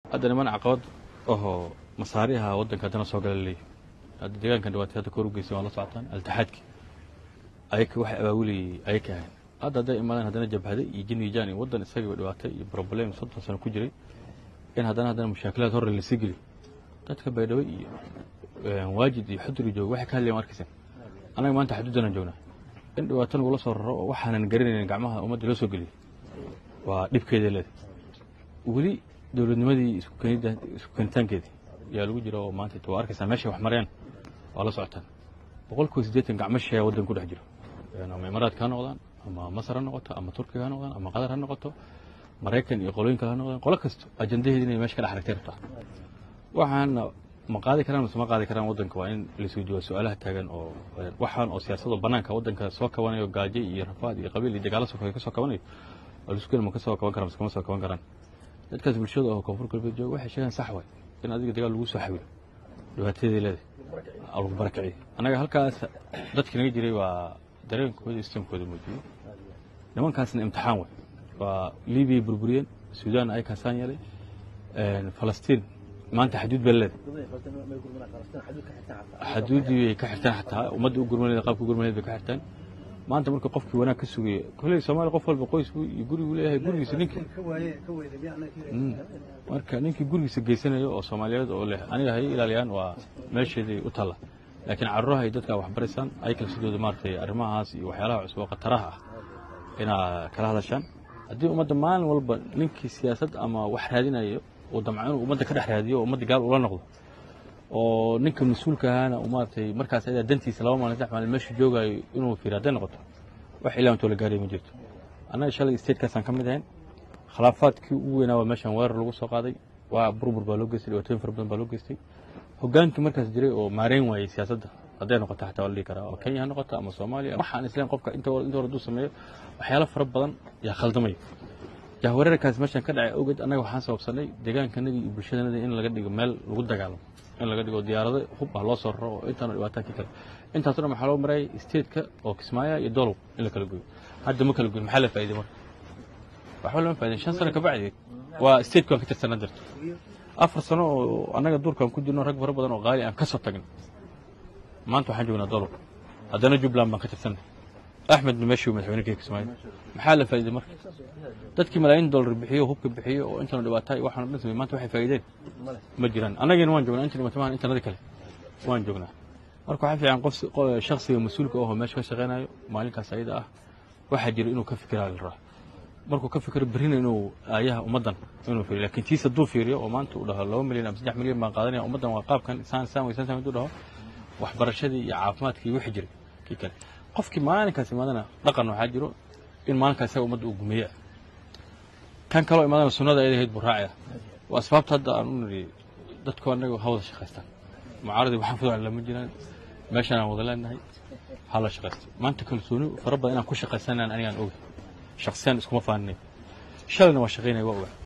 hadda niman caqabad ahoo masaariha waddanka haddana soo gala leeyahy hadda deegaankan dhibaatay hadda kor u geysay waa la socotaan altixaadki ayaka waxay abaawilayay ayaka ahayn hadda hadday imaadeen haddana jabhade iyo jinijaan iyo waddan isagaba dhibaatay iyo problem soddon sano ku jiray in haddana haddana mushaakilaad horre lasii geliy dadka baydhabo iyo waajid iyo xudri jooga waxay ka hadlayan arkaysan annaga maanta xaduudanaan joognaa in dhibaato nagula soo raro oo waxaanan garanaynin gacmaha ummadda loo soo geliyay waa dhibkeeda leeda weli dowladnimadii isku keenida isku keenitaankeedii yaa lagu jira oo maanta waa arkaysaa meeshay wax mareen waa la socotaan boqolkiiba siddeetan gacmo shisheeya waddan ku dhex jiro ama imaaraadka ha noqdaan ama masar ha noqoto ama turkiga ha noqdaan ama qatar ha noqoto maraykan iyo qolooyin kale ha noqdaan qolo kasto ajandaheedi inay meesha ka dhex aragtay rabtaa waxaana ma qaadi karaan mise ma qaadi karaan waddanka waa in laisuu jawaab su-aalaha taagan oo waxaan oo siyaasadoo bannaanka waddanka soo kabanayo gaajo iyo rafaad iyo qabiil iyo dagaalo sokoy ka soo kabanayo oo laisku ma ka soo kaban karaan mise kama soo kaban karaan dadkaas bulshada oo koonfur galbeed jooga waxay sheegaan sax waay in adiga dagaal lagu soo xawilo dhibaatadeedii leedahay lagu barakiciyo annaga halkaas dadkii naga jiray waa dareenkooda istamkooda muujiyey nimankaasna imtixaan way waa libiya burburiyeen suudaan ay kaasaan yeelay falastiin maanta xaduud baa leedahay xaduuddii bay ka xirtaan xataa ummadda u gurmaneed qaabka gurmaneed bay ka xirtaan maanta marka qofkii wanaag ka sugaya kolley soomaaliya qof walba qoys buu iyo guri buu leeyahay gurigiisa ninkii marka ninkii gurigiisa geysanayo oo soomaaliyeed oo leh aniga hay ilaaliyaan waa meesheedii u talla laakiin carruuraha ay dadka wax baraysaan ay kala sidooda maaragtay arrimahaas iyo waxyaalaha cusub oo khataraha ah inaa kala hadashaan haddii ummadda maalin walba ninkii siyaasad ama wax raadinayo uu damco inuu ummadda ka dhex raadiyo oo ummadda gaal ula noqdo oo ninka mas-uulka ahaana uu maaragtay markaas adaa dantiisa laba maalin saddex maalin meeshu joogaayo inuu fiiriyo hadday noqoto wax ilaa intoo la gaaraya ma jirto annaga shalay statekaasaan ka mid ahayn khilaafaadkii ugu weynaa waa meeshaan weerar lagu soo qaaday waa burbur baa loo geystay dhibaatooyin fara badan baa loo geystay hogaankii markaas jiray oo maareyn waayey siyaasadda hadday noqoto xataa waa la dhihi karaa oo kenya ha noqoto ama soomaaliya waxaan isleen qofka inta inta hore hadduu sameeyo waxyaalo fara badan yaa khaldamaya jahwareerkaas meeshaan ka dhacay awgeed annaga waxaan sababsanay deegaankanadii iyo bulshadanadii in laga dhigo meel lagu dagaalamo in laga dhigo diyaarado hub ah loo soo raro oo intaanu dhibaataankii kale intaaso dhan waxaa loo marayay stateka oo kismaayo iyo dolow in la kala goyo hadda ma kala goyin maxaa la faa'iday marka waxba lama faa'idayn shan sano kabacdi waa stateka waan ka tirsanaa jirto afar sano oo annaga duurkaan ku jirno rag fara badan oo qaali aan ka soo tagin maanta waxaan joognaa dolow haddana jubbaland baan ka tirsanay axmedna meeshuu madaxweyne ka kismaayo maxaa la faa'iday marka dadkii malaayiin dollar bixiyo hubka bixiyo oo intaanu dhibaataa iyo waxaanu dhan samey maanta waxay faa'iideen ma jiraan annagina waan joognaa inta dhimatamahan intanadi kale waan joognaa marka waxaa fiican qof shakhsiga mas-uulka ahoo meesha ka shaqaynayo maalinkaas ayada ah waxaa jira inuu ka fikiraa la rabaa markuu ka fikiro berrina inuu aayaha ummaddan inuu fiiriyo laakiin tiis hadduu fiiriyo oo maanta uu dhaho laba milyan ama saddex milyan baan qaadanaya ummaddan waa qaabkan saan saan weysan saan hadduu dhaho waxbarashadii iyo caafimaadkii iyo wixii jiray kii kale qofkii maalinkaas imaadana dhaqan waxaa jiro in maalinkaas isaga ummadda uu gumeeya kan kaloo imaadana sunnada ayada ahayd buu raacaya waa asbaabta hadda aan u niri dadku annaga ha wada shaqaystaan mucaaradii waxaan fuducan lama jiraan meeshaan aan wada leenahay ha la shaqaysto maanta kalsooni fara badan inaan ku shaqaysanaan anigaan oga shaksiyaan iskuma faaninay shalayna waa shaqaynaya waa ogaa